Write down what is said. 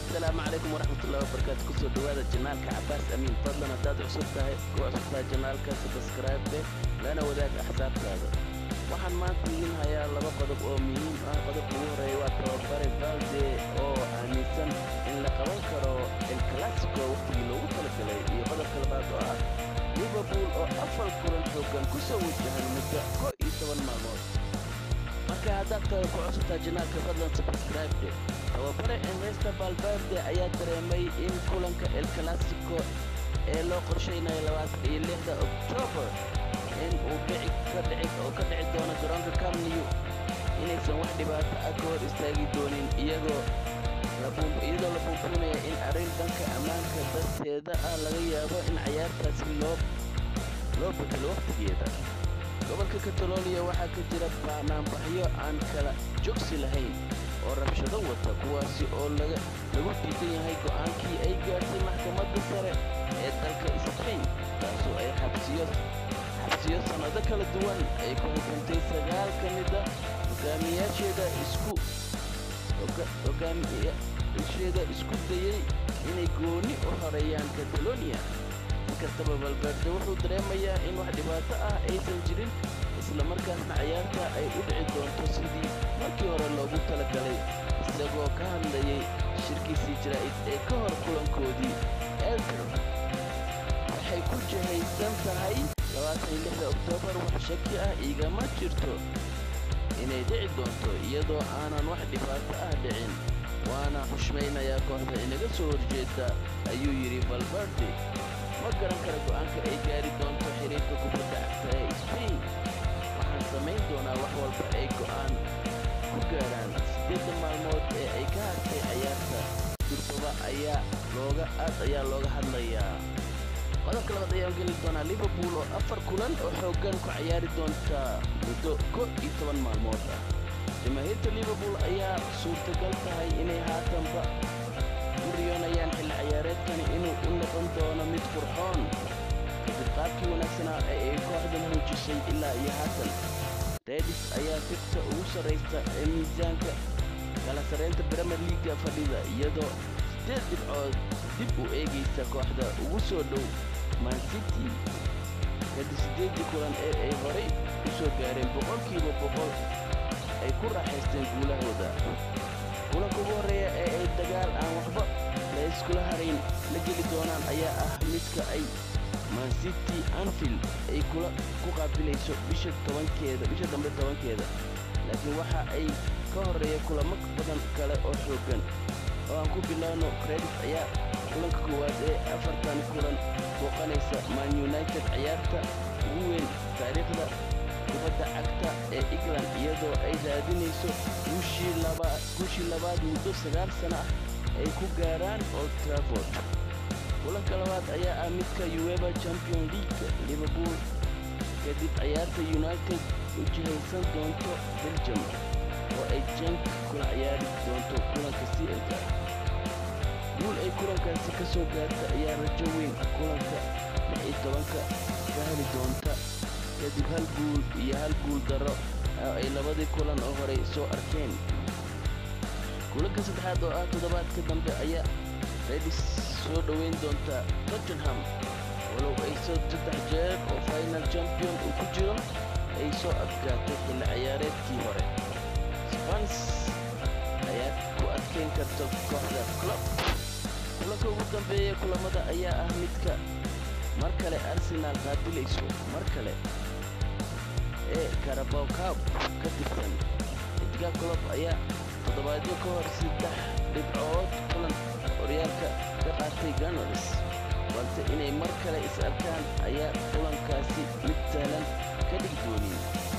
asalaamu calaykum waraxmatullahi wabarakaatu kusoo dhowaada janaalka cabaas amiin fadlan haddaad cusub tahay ku cusub tahay janaalka sabskraibe lana wadaag axsaabtaada waxaan maanta idiin hayaa laba qodob oo muhiim ah qodobka ugu horeeya waa tababare valde oo aaminsan in la qaban karo el clasico wakhtigii loogu talagalay iyo qodobka labaad oo ah liverpool oo afar kulan xoogan ku soo wajahan muddo ko iyo toban maalmood marka haddaad tahay ku cusubtaa janaalka fadlan sabskraibe tababare enresta valverde ayaa dareemay in kulanka el clasico ee loo qorshaynayo labaatan iyo lixda oktoobar in uu dhici ka dhici oo ka dhici doono garoonka camnew inaysan wax dhibaato ah ka hor istaagi doonin iyagoo iyadoo la buunbuunaya in arrin dhanka ammaanka darteeda ah laga yaabo in cayaartaasi loo loo bedelo wakhtigeeda gobolka kataloniya waxaa ka jira banaanbaxyo aan kala jogsi lahayn oo rabshado wata kuwaasi oo laga lagu diidan yahay go'aankii ay gaartay maxkamadda sare ee dalka sbain taasoo ay xabsiyo xabsiyo sannado kala duwan ay ku xukuntay sagaal ka mida hogaamiyaasheeda isku hogaamiyaasheeda isku dayey inay gooni u horeeyaan kataloniya inkastaba valverde wuxuu dareemayaa in wax dhibaato ah aysan jirin islamarkaasna cayaarta ay u dhici doonto sidii markii hore loogu talagalay isagoo ka hadlayay shirkiisii jaraa'id ee ka hor kulankoodii elter waxay ku jihaysan tahay oktoobar wax shaki ah igama jirto inay dhici doonto iyadoo aanan wax dhibaato ah dhicin waana xushmaynayaa kooxda inaga soo horjeeda ayuu yidhi valverde ma garan kara go'aanka ay gaari doonto xiriirka kubadda cagta ee sbain waxaan samayn doonaa wax walba ay go'aan ku gaaraan siddeedda maalmood ee ay ka hartay cayaarta durbaba ayaa looga aad ayaa looga hadlayaa qodobka labaad ayaan geli doonaa liverpool oo afar kulan oo xooggan ku cayaari doonta muddo ko iyo toban maalmood ah jamaahiirta liverpool ayaa suurtagal tahay inay haatanba u riyoonayaan xilli ciyaareedkani inuu u noqon doono mid qurxoon kadib qaabkii wanaagsanaa ee ay kooxda muujisay ilaa iyo haatan redis ayaa figta ugu sarraysta ee miisaanka kala sarraynta bremer liaga fadhida iyadoo siddeed dhibcood dib u eegaysa kooxda ugu soo dhow mancity kadib siddeeddii kulan ee ay horay u soo gaareen boqolkiiba boqol ay ku raaxaysteen guulahooda kulanka ugu horreeya ee ay dagaal aan waxba la iskula harayn la geli doonaan ayaa ah midka ay mancity anfield ay kula ku qaabilayso bisha tobankeeda bisha dambe tobankeeda laakiin waxa ay ka horreeya kulamo badan kale oo xooggan oo aan ku bilaawno credit ayaa kulanka koowaad ee afartan kulan booqanaysa man united ciyaarta ugu weyn taariikhda kubadda cagta ee england iyadoo ay raadinayso guushii labaad muddo sagaal sana ah ay ku gaaraan old traford kulanka labaad ayaa ah midka uweba champion league liverpool kadib ciyaarta united u jihaysan doonto belgium oo ay jank kula ciyaari doonto kulanka clka guul ay kulankaasi ka soo gaarta ayaa rajo weyn kulanka lix iyo tobanka ka heli doonta kadib hal guul iyo hal guul darro oo ay labadii kulan oo horey soo arkeen kulanka saddexaad oo ah toddobaadka dambe ayaa redis soo dhoweyn doonta tottenham walow ay soo saddex jeer oo final champion uu ku jiro ay soo adkaatay xilli ciyaareedkii hore spans ayaa ku adkayn karta kooxda club kulanka ugu dambeeya kulamada ayaa ah midka mar kale arsenaal qaabilayso mar kale ee karabow cab ka tirsan edgar clob ayaa toddobaadyo ka hor saddex dhibcood kulan horyaalka ka qaatay ganars balse inay mar kale is arkaan ayaa kulankaasi mid sahlan ka dhigi doonin